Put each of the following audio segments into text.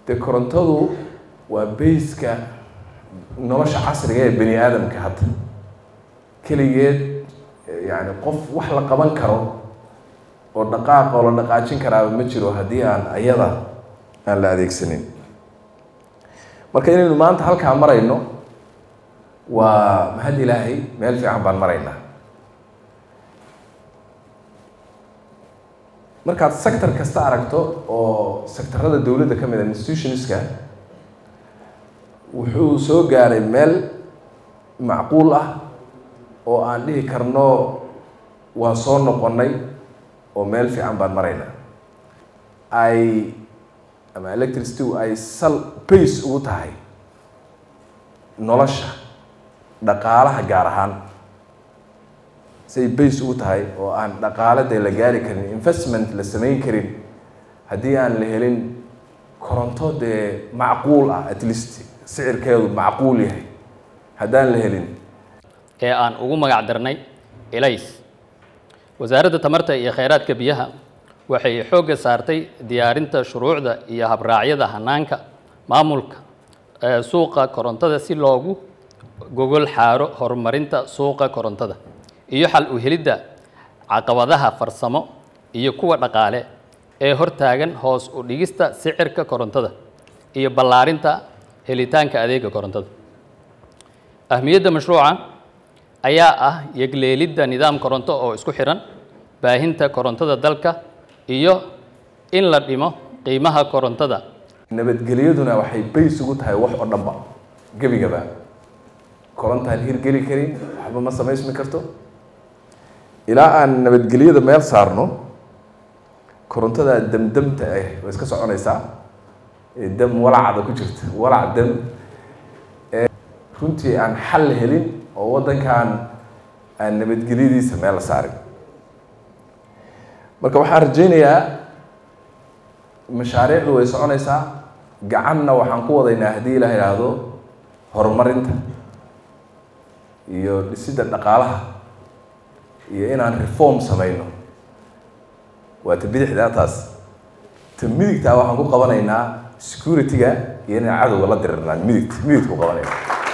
dee korontadu waa bayska nolosha casriga ee bani aadamka hadda keligeed yani qof wax la qaban karo oo dhaqaaq oo la dhaqaajin karaaba ma jiro haddii aan ayada aan la adeegsanin marka inaynu maanta halkaa marayno waa mahad ilaahay meel fiican baan maraynaa markaad sector kasta aragto oo sectorada dowladda ka mid a institutionska wuxuu soo gaaray meel macquul ah oo aan dhihi karno waan soo noqonnay oo meel fiican baan maraynaa ay ama electricity ay sal base ugu tahay nolosha dhaqaalaha gaar ahaan say base ugu tahay oo aan dhaqaale dee la gaari karin investment la samayn karin haddii aan la helin koronto dee macquul ah at least sicirkeedu macquul yahay haddaan la helin ee aan ugu magac darnay elays wasaaradda tamarta iyo kheyraadka biyaha waxay xoogga saartay diyaarinta shuruucda iyo habraacyada hanaanka maamulka ee suuqa korontada si loogu gogol xaaro horumarinta suuqa korontada iyo xal u helidda caqabadaha farsamo iyo kuwa dhaqaale ee hortaagan hoos u dhigista sicirka korontada iyo ballaarinta helitaanka adeega korontada ahmiyadda mashruuca ayaa ah yegleelidda nidaam koronto oo isku xiran baahinta korontada dalka iyo in la dhimo qiimaha korontada nabadgelyaduna waxay bays ugu tahay wax oo dhanba gebigaba korontaan hirgeli karin waxba ma samaysmi karto ilaa aan nabadgelyada meel saarno korontada damdamta ah way iska soconaysaa ee dam walacda ku jirta walac dam ee runtii aan xal helin oo waddankan aan nabadgelyadiisa meel la saarin marka waxaan rajaynayaa mashaariicdu way soconaysaa gacanna waxaan ku wadaynaa haddii la idhaahdo horumarinta iyo dhisidda dhaqaalaha iyo inaan reform samayno waa ta bidixdaa taas ta midigtaa waxaan ku qabanaynaa security-ga iyo inaan cadowga la dirirnaan midigt midigta ku qabanayna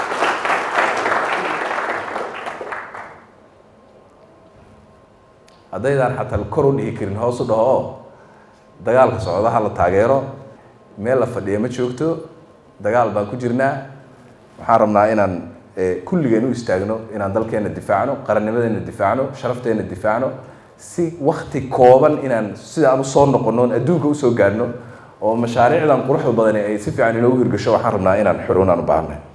haddaydaan xataa kor u dhihi karin hoos u dhaho oo dagaalka socdaha la taageero meel la fadhiya ma joogto dagaal baan ku jirnaa waxaan rabnaa inaan kulligeen u istaagno inaan dalkeena difaacno qarannimadeena difaacno sharafteena difaacno si wakti kooban inaan sidaan usoo noqono adduunka usoo gaadhno oo mashaariicdan quruxda badani ay si fiican inoogu hirgasho waxaan rabnaa inaan xurunaan u baahanay